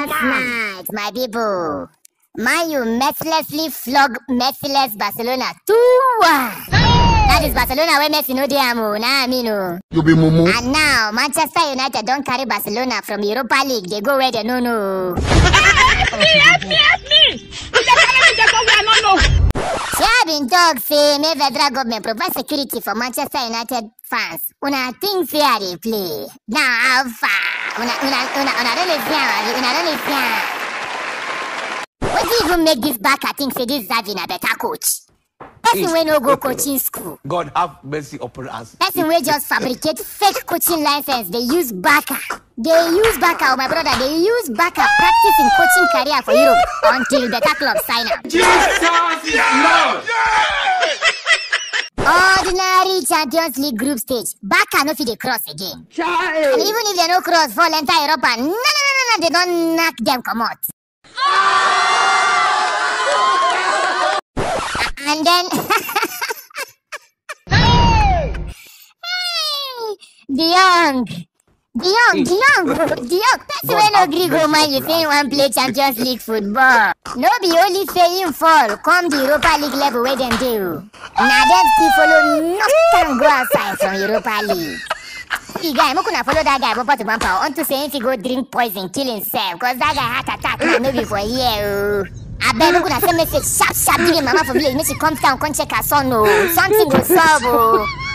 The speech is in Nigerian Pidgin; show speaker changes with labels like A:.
A: Last night, my people, Man U mercilessly flog merciless Barcelona 2-1. That is Barcelona where Messi no dey am o, na I mean o.
B: You be mumu.
A: And now Manchester United don carry Barcelona from Europa League dey go where they no know.
C: help me, help me! You just carry me just where I no know.
A: Shey I been talk say make federal government provide security for Manchester United fans. Una think say I dey play. Now how far? Una una una una don dey see am abi? Una don dey see am? Wetin even make dis Barca think say dis Xavi na better coach? Person wey no go coaching school.
D: God have mercy upon us.
A: Person wey just fabricate fake coaching license dey use Barca. Dey use Barca, oh my brother, dey use Barca practice im coaching career for Europe until better club sign am. Ordinary Champions League group stage, Barca no fit dey cross again. And even if dem no cross fall enter Europa, no no no no no, dem don knack dem comot. And then De Jong. De Jong, De Jong, De Jong, person wey no gree go man you say im wan play Champions League football. No be only say im fall come the Europa League level wey dem dey o. Na dem still follow knock am go outside from Europa League. See guy, make una follow that guy bumper to bumper unto say im fit go drink poison kill himself cause that guy heart attack na no be for here o. Abeg make una send message sharp sharp give im mama for village make she come town come check her son o. Something go sup o.